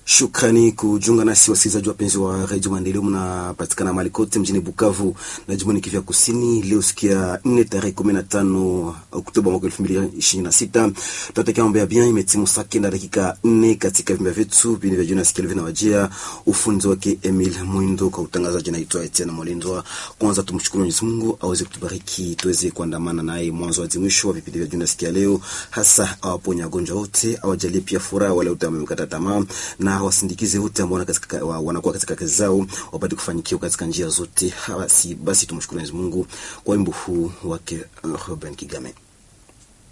Shukrani kujiunga nasi wasikilizaji wapenzi wa redio Maendeleo, mnapatikana mahali kote mjini Bukavu na jimboni Kivu Kusini. Leo sikia nne tarehe kumi na tano Oktoba mwaka elfu mbili ishirini na sita tunatakia mambo ya bien. Imetimu saa kenda dakika nne katika vimba vyetu vini vya jioni. Nasikia vinawajia ufunzi wake Emil Mwindo, kwa utangazaji naitwa Etienne Molindwa. Kwanza tumshukuru Mwenyezi Mungu aweze kutubariki tuweze kuandamana naye mwanzo hadi mwisho wa vipindi vya jioni. Nasikia leo hasa awaponye wagonjwa wote, awajalie pia furaha wale wote wamekata tamaa na wasindikize wote ambao wanakuwa katika kazi zao wapate kufanikiwa katika njia zote. Basi, basi tumshukuru Mwenyezi Mungu kwa wimbo huu wake Ruben Kigame.